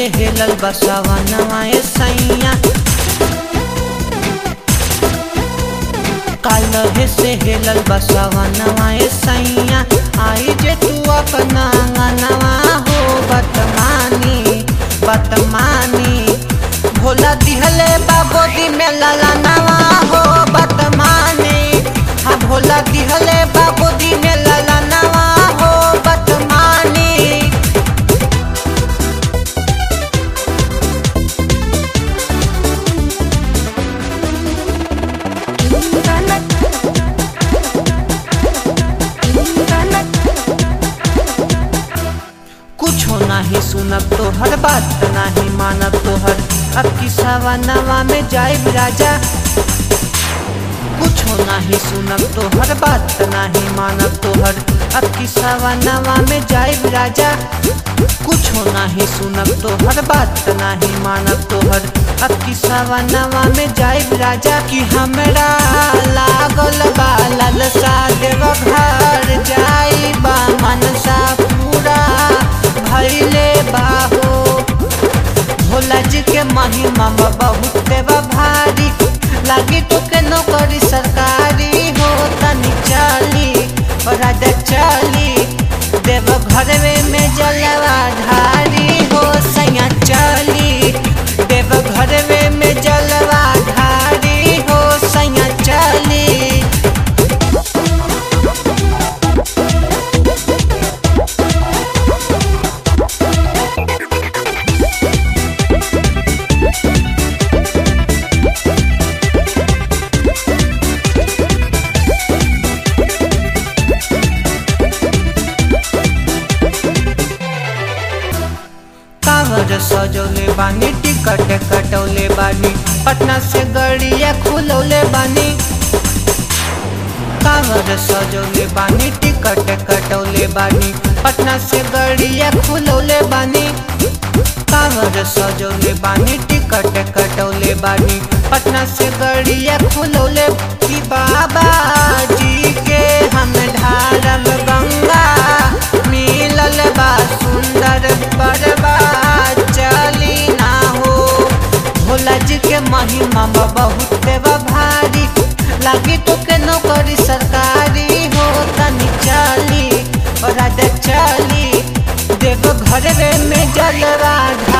से हेलल बसवा नवाए सैया कालहे से हेलल बसवा नवाए सैया आई जे तू अपना नवा हो बतमानी बतमानी भोला दिहले बाबोदी में लाला नवा हो बतमानी हाँ भोला दिहले बाबोदी में लाला नवा हो बतमानी कुछो नाही सुनब तोहर बात नाही मानब तोहर अब की सवा नवा में जाइब राजा कुछो नाही सुनब तोहर बात नाही मानब तोहर अब की सवा नवा में जाइब राजा कुछो नाही सुनब तोहर बात नाही मानब तोहर अब की सवा नवा में जाइब राजा कि हमरा लागल बा ललसा देव घर जाइबा मनसा पूरा भैले बाहो भोला जी के महिमा बा बहुत देवा भारी लागी तो के नौकरी सरकारी हो तनी चली और राजा चली देव घर में जलवा धारी हो सैया चली देव घर में जलवा धारी हो सैया चली कावर सजौले बानी टिकट कटौले बानी पटना से गड़िया खुलौले बानी कावर सजौले बानी टिकट कटौले बानी पटना से गड़िया खुलौले बानी कावर सजौले बानी टिकट कटौले बानी पटना से गड़िया खुलौले की बाबा जी के हम ढारम गंगा मिलल बा सुंदर बड़बा चली ना हो भोला जी के महिमा बा बहुत बा भारी लागी तो के नौकरी सरकारी हो तनी चली और राजा चली देव घर में जलवा